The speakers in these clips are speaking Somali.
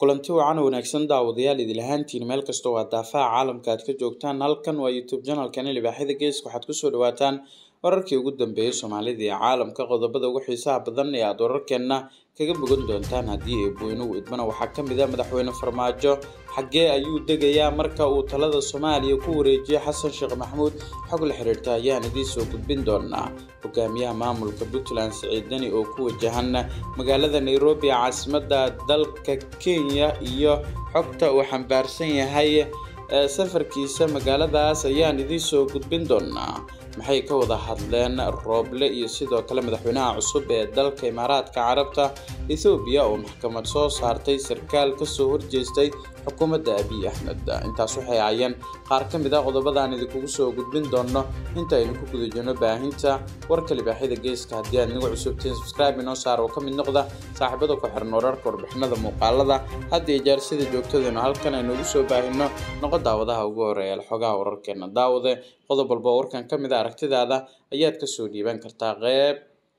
kulanti wacan wanaagsan daawadayaal idil ahaantiin meel kastoo waa daafaha caalamka aad ka joogtaan halkan waa youtube janalkani libaaxyada geeska waxaad kusoo dhawaataan wararkii ugu dambeeyay soomaalida iyo caalamka qodobada ugu xiisaha badan ee aad wararkeenna kaga bogan doontaan haddii eebweynuhu idmana waxaa ka mid a madaxweyne farmaajo xaggee ayuu degayaa marka uu talada soomaaliya ku wareejiyay xasan sheekh maxamuud xog la xiriirta ayaan idiin soo gudbin doonaa hogaamiyaha maamulka puntland siciid deni oo ku wajahan magaalada nairobi ee caasimada dalka kenya iyo xogta uu xambaarsan yahay safarkiisa magaaladaas ayaan idiin soo gudbin doonaa maxay ka wada hadleen rooble iyo sidoo kale madaxweynaha cusub ee dalka imaaraadka carabta ethoobiya oo maxkamad soo saartay sarkaal kasoo horjeestay xukuumadda abiy axmed intaas waxay ahaayeen qaar ka mid a qodobadaan idinkugu soo gudbin doono inta aynu ku guda jirno baahinta warka libaaxyada geeska haddii aad inagu cusubtiin subscribe inoo saar oo ka mid noqda saaxiibada ku xiran wararka warbixinada muuqaalada hadda iyo jeer sida joogtadeenu halkan aynu ugu soo baahino noqo daawadaha ugu horeeya xogaha wararkeena daawade qodob walba oo warkan ka mid a aragtidaada ayaad kasoo dhiiban kartaa qeyb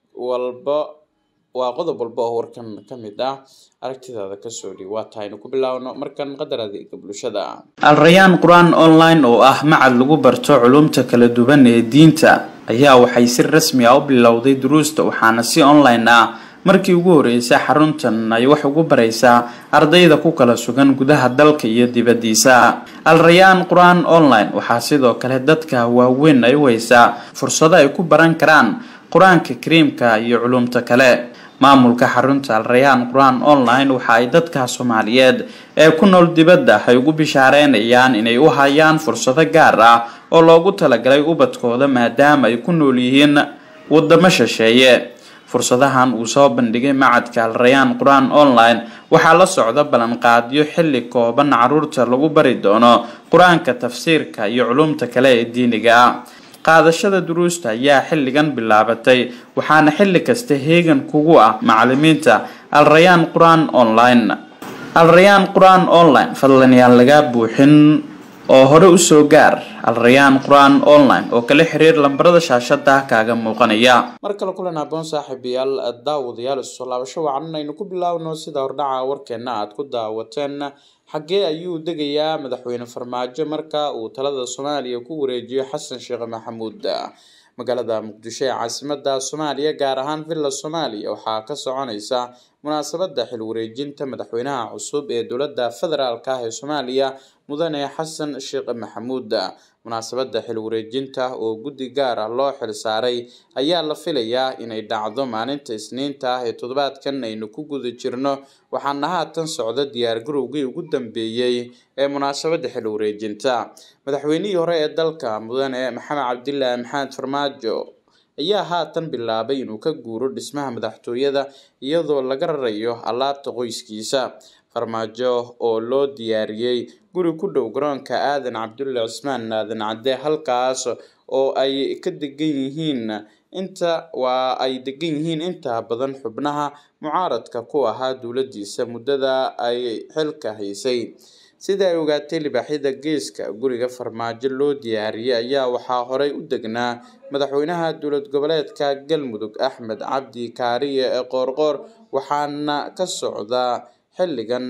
walba waa qodob walba oo warkan ka mid ah aragtidaada kasoo dhiib waa tahaynu ku bilaawno markan qadar adeega bulshada alrayaan qur-aan online oo ah macad lagu barto culumta kala duwan ee diinta ayaa waxay si rasmi ah u bilowday duruusta waxaana si online ah markii ugu horeysay xaruntan ay wax ugu baraysaa ardayda ku kala sugan gudaha dalka iyo dibaddiisa alrayaan qur-aan online waxaa sidoo kale dadka waaweyn ay u haysaa fursado ay ku baran karaan qur-aanka kariimka iyo culumta kale maamulka xarunta alrayaan qur-aan online waxa ay dadka soomaaliyeed ee ku nool dibadda ay ugu bishaareynayaan inay u hayaan fursado gaar ah oo loogu talagalay ubadkooda maadaama ay ku nool yihiin wadamo shisheeye fursadahan uu soo bandhigay macadka alrayaan qur-aan online waxaa la socda ballanqaadyo xilli kooban caruurta lagu bari doono qur-aanka tafsiirka iyo culumta kale ee diiniga ah qaadashada duruusta ayaa xilligan bilaabatay waxaana xilli kasta heegan kugu ah macalimiinta alrayaan qur-aan online alrayaan qur-aan online fadlan yaan lagaa buuxin oo hore usoo gaar alrayaan qur-aan online oo kala xiriir lambarada shaashada kaaga muuqanaya mar kale kulan aboon saaxiibayaal daawadayaal isusoo laabasho wacan aynu ku bilaawno sida hordhaca warkeena aad ku daawateen xaggee ayuu degayaa madaxweyne farmaajo marka uu talada soomaaliya ku wareejiyo xasan sheekh maxamuud magaalada muqdisho ee caasimada soomaaliya gaar ahaan villa soomaaliya waxaa ka soconaysa munaasabada xil wareejinta madaxweynaha cusub ee dowladda federaalk ah ee soomaaliya mudane xasan sheekh maxamuud munaasabada xil wareejinta oo guddi gaar ah loo xil saaray ayaa la filayaa inay dhacdo maalinta isniinta ah ee toddobaadkan aynu ku guda jirno waxaana haatan socda diyaargarowgii ugu dambeeyey ee munaasabada xil wareejinta madaxweynihii hore ee dalka mudane maxamed cabdilaahi maxamed farmaajo ayaa haatan bilaabay inuu ka guuro dhismaha madaxtooyada iyadoo laga rarayo alaabta qoyskiisa farmaajo oo loo diyaariyey guri ku dhow garoonka aadan cabdulle cismaan aadan cadde halkaas oo ay ka degan yihiin inta waa ay degan yihiin inta badan xubnaha mucaaradka ku ahaa dowladdiisa muddada ay xilka haysay sida ay ogaatay libaaxyada geeska guriga farmaajo loo diyaariyey ayaa waxaa horey u degnaa madaxweynaha dowlad goboleedka galmudug axmed cabdi kaariye ee qoorqoor waxaana ka socda xilligan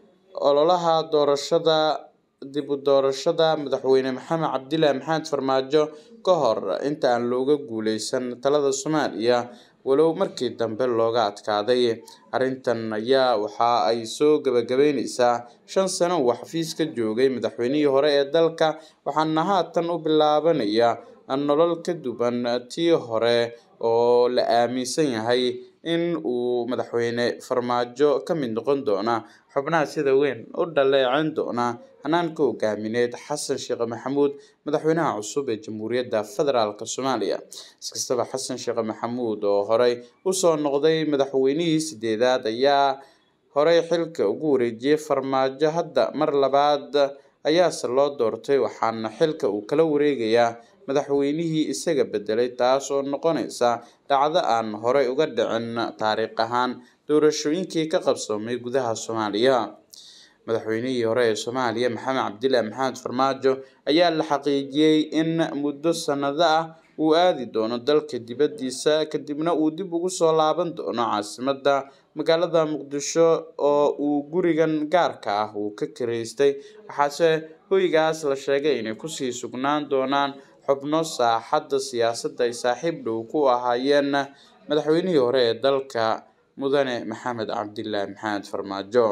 ololaha doorashada dib u doorashada madaxweyne maxamed cabdilaahi maxamed farmaajo ka hor inta aan looga guuleysan talada soomaaliya walow markii dambe looga adkaaday arrintan ayaa waxa ay soo gabagabeyneysaa shan sano uu xafiis ka joogay madaxweynihii hore ee dalka waxaana haatan u bilaabanaya nolol ka duwan tii hore oo la aaminsan yahay in uu madaxweyne farmaajo ka mid noqon doona xubnaha sida weyn u dhaleeceyn doona hanaanka hogaamineed xasan sheekh maxamuud madaxweynaha cusub ee jamhuuriyadda federaalk soomaaliya iskastaba xasan sheekh maxamuud oo horey usoo noqday madaxweynihii sideedaad ayaa horey xilka ugu wareejiyey farmaajo hadda mar labaad ayaase loo doortay waxaana xilka uu kala wareegayaa madaxweynihii isaga bedelay taas oo noqonaysa dhacdo aan horey uga dhicin taariikh ahaan doorashooyinkii ka qabsoomay gudaha soomaaliya madaxweynihii hore ee soomaaliya maxamed cabdilaahi maxamed farmaajo ayaa la xaqiijiyey in muddo sanado ah uu aadi doono dalka dibaddiisa kadibna uu dib ugu soo laaban doono caasimadda magaalada muqdisho oo uu gurigan gaarka ah uu ka kiraystay waxaase hoygaas la sheegay inay kusii sugnaan doonaan xubno saaxadda siyaasadda ay saaxiib dhow ku ahaayeen madaxweynihii hore ee dalka mudane maxamed cabdilaahi maxamed farmaajo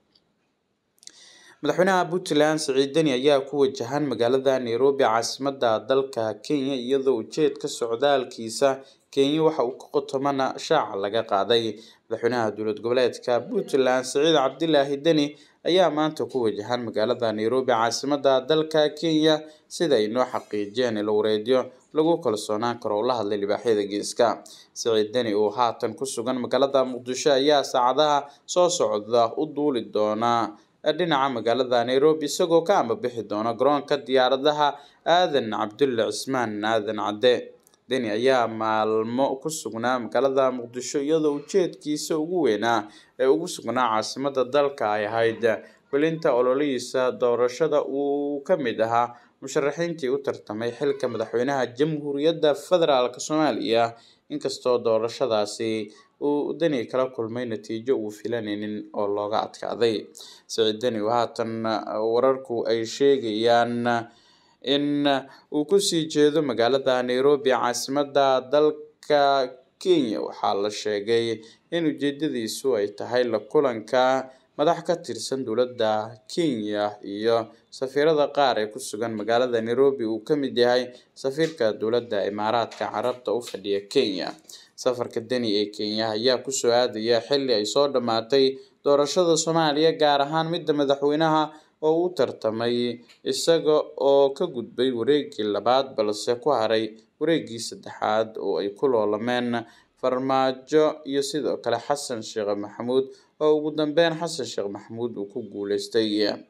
madaxweynaha puntland siciid deni ayaa ku wajahan magaalada nairobi caasimadda dalka kenya iyadoo ujeedka socdaalkiisa kenya waxa uu ka qotomana shaaca laga qaaday madaxweynaha dowlad goboleedka puntland siciid cabdilaahi deni ayaa maanta ku wajahan magaalada nairobi caasimadda dalka kenya sida ay noo xaqiijiyeen ilwareedyo lagu kalsoonaan karo oo la hadlay libaaxyada geeska siciid deni oo haatan ku sugan magaalada muqdisho ayaa saacadaha soo socda u duuli doona dhinaca magaalada nairobi isagoo ka ambabixi doona garoonka diyaaradaha aadan cabdulle cismaan aadan cadde deni ayaa maalmo ku sugnaa magaalada muqdisho iyadoo ujeedkiisa ugu weynaa ee ugu sugnaa caasimada dalka ay ahayd welinta ololihiisa doorashada uu ka mid ahaa musharaxiintii u tartamay xilka madaxweynaha jamhuuriyadda federaalk soomaaliya inkastoo doorashadaasi uu deni kala kulmay natiijo uu filanaynin oo looga adkaaday siciid deni oo haatan wararku ay sheegayaan in uu kusii jeedo magaalada nairobi caasimadda dalka kenya waxaa la sheegay in ujeedadiisu ay tahay la kulanka madax ka tirsan dowladda kenya iyo safiirada qaar ee ku sugan magaalada nairobi uu ka mid yahay safiirka dowladda imaaraadka carabta u fadhiya kenya safarka deni ee kenya ayaa kusoo aadaya xilli ay soo dhammaatay doorashada soomaaliya gaar ahaan midda madaxweynaha oo u tartamay isaga oo ka gudbay wareegii labaad balse ku haray wareegii saddexaad oo ay ku loolameen farmaajo iyo sidoo kale xasan sheekh maxamuud oo ugu dambeyn xasan sheekh maxamuud uu ku guuleystay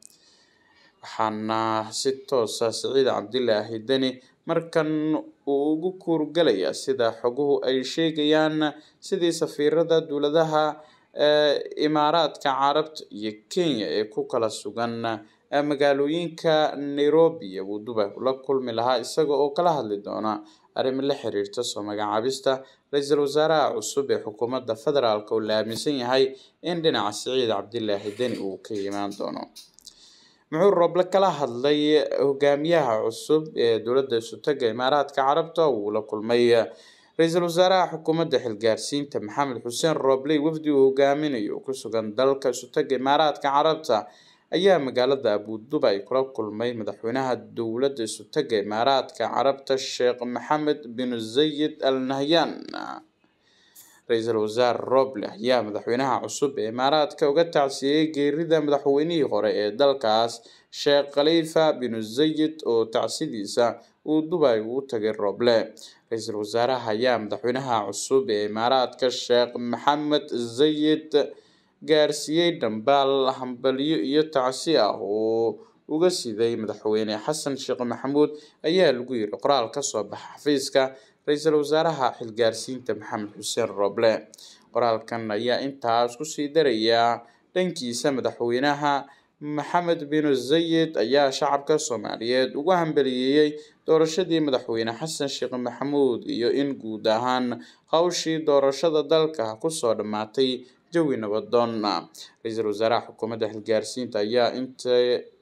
waxaana si toosa siciid cabdilaahi deni markan uu ugu kuurgalayaa sida xoguhu ay sheegayaan sidii safiirada dowladaha imaaraadka carabta iyo kenya ee ku kala sugan magaalooyinka nairobi iyo dubai ula kulmi lahaa isaga oo kala hadli doona arrimo la xiriirta soo magacaabista ra-iisul wasaaraha cusub ee xukuumadda federaalk oo la aaminsan yahay in dhinaca siciid cabdilaahi deni uu ka yimaan doono muxuu rooble kala hadlay hogaamiyaha cusub ee dowladda isutaga imaaraadka carabta uu la kulmay ra-iisul wasaaraha xukuumadda xilgaarsiinta maxamed xuseen rooble wafdi uu hogaaminayo ku sugan dalka isutaga imaaraadka carabta ayaa magaalada abudubai kula kulmay madaxweynaha dowladda isutaga imaaraadka carabta sheekh maxamed bin zayid al nahyan ra-iisul wasaare roble ayaa madaxweynaha cusub ee imaaraadka uga tacsiyey geerida madaxweynihii hore ee dalkaas sheekh khalifa bin zayid oo tacsidiisa uu dubai ugu tagay roble ra-iisul wasaaraha ayaa madaxweynaha cusub ee imaaraadka sheekh maxamed zayid gaarsiiyey dhambaal hambalyo iyo tacsi ah oo uga siday madaxweyne xasan sheekh maxamuud ayaa lagu yiri qoraal kasoo baxa xafiiska ra-iisul wasaaraha xilgaarsiinta maxamed xuseen roble qoraalkan ayaa intaas kusii darayaa dhankiisa madaxweynaha maxamed bin zayid ayaa shacabka soomaaliyeed ugu hambaliyeeyey doorashadii madaxweyne xasan sheekh maxamuud iyo in guud ahaan hawshii doorashada dalka kusoo dhammaatay jawi nabadoon ra-iisul wasaaraha xukuumadda xilgaarsiinta ayaa inta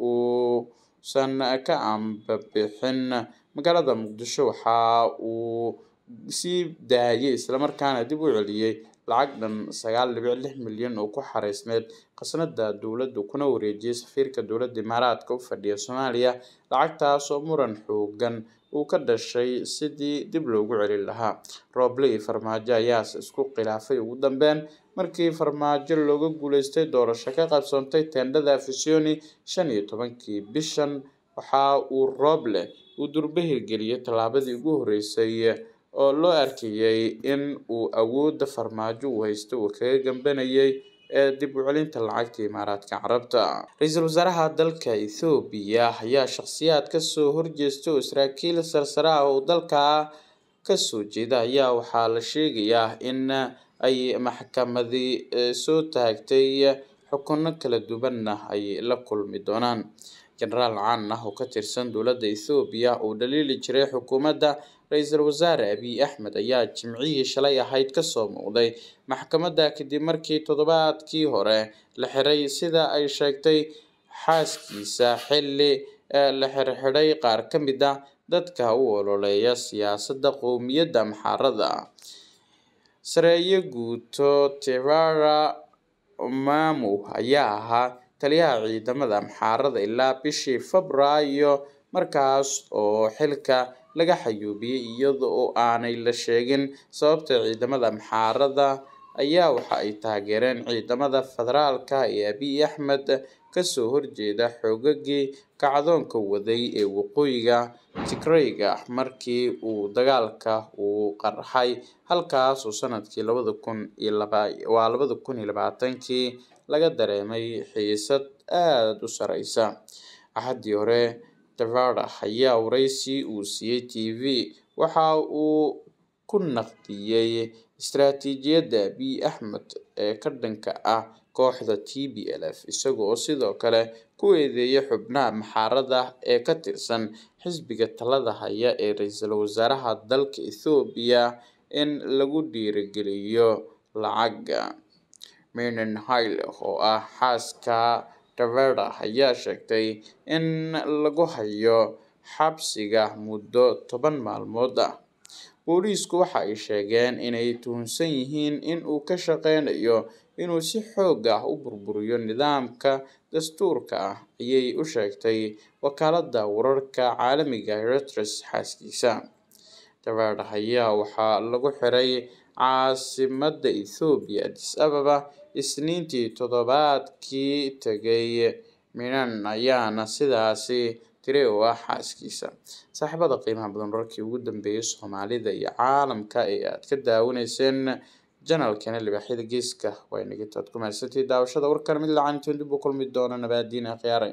uusan ka ambabixin magaalada muqdisho waxa uu sii daayay islamarkaana dib u celiyey lacag dhan sagaal dhibic lix milyan oo ku xareysneyd khasnada dowladdu kuna wareejiyey safiirka dowladda imaaraadka u fadhiya soomaaliya lacagtaas oo muran xoogan uu ka dhashay sidii dib loogu celin lahaa rooble iyo farmaajo ayaase isku khilaafay ugu dambeyn markii farmaajo looga guuleystay doorasho ka qabsoontay teendhada afisoni shan iyo tobankii bishan waxa uu rooble uu durbe hirgeliyey tallaabadii ugu horreysay oo loo arkayay in uu awoodda farmaajo uu haysto uu kaga gambanayay ee dib u celinta lacagta imaaraadka carabta ra-iisul wasaaraha dalka ethoobiya ayaa shakhsiyaad kasoo horjeesta oo saraakiil sarsare ah oo dalka kasoo jeeda ayaa waxaa la sheegayaa in ay maxkamadii soo taagtay xukuno kala duwanna ay la kulmi doonaan jenaraal caan ah oo ka tirsan dowladda ethoobiya uu dhaliili jiray xukuumadda ra-iisul wasaare abiy axmed ayaa jimcihii shalay ahayd kasoo muuqday maxkamadda kadib markii toddobaadkii hore la xiray sida ay sheegtay xaaskiisa xilli la xirxiday qaar ka mid ah dadka u ololeeya siyaasadda qowmiyadda amxaarada sareeye guuto tevara mamu ayaa ahaa taliyaha ciidamada amxaarada ilaa bishii febraayo markaas oo xilka laga xayuubiyey iyada oo aanay la sheegin sababta ciidamada amxaarada ayaa waxa ay taageereen ciidamada federaalka ee abiy axmed kasoo horjeeda xoogagii kacdoonka waday ee waqooyiga tigrayga markii uu dagaalka uu qarxay halkaas oo sanadkii labada kun iyo waa labada kun iyo labaatankii laga dareemay xiisad aada u sareysa axaddii hore tevara ayaa wareysi uu siiyey t v waxa uu ku naqdiyey istaraatiijiyadda abiy axmed ee ka dhanka ah kooxda t b l f isaga oo sidoo kale ku eedeeyay xubnaha maxaarada ee ka tirsan xisbiga talada haya ee ra-iisul wasaaraha dalka ethoobiya in lagu dhiirigeliyo lacagga menen haile oo ah xaaska tevera ayaa sheegtay in lagu hayo xabsiga muddo toban maalmood ah booliisku waxa ay sheegeen inay tuhunsan yihiin in uu ka shaqeynayo inuu si xoog ah u burburiyo nidaamka dastuurka ah ayay u sheegtay wakaaladda wararka caalamiga reuters xaaskiisa tevera ayaa waxaa lagu xiray caasimadda ethoobiya addis ababa isniintii toddobaadkii tegay minan ayaana sidaasi tiri oo ah xaaskiisa saaxiibada qiimaha badan wararkii ugu dambeeyay soomaalida iyo caalamka ee aad ka daawanayseen janalkana libaaxyada geeska waa inagitaad ku mahadsantii daawashada warkan mid lacan intoon dib u kulmi doono nabaadiina khiyaaray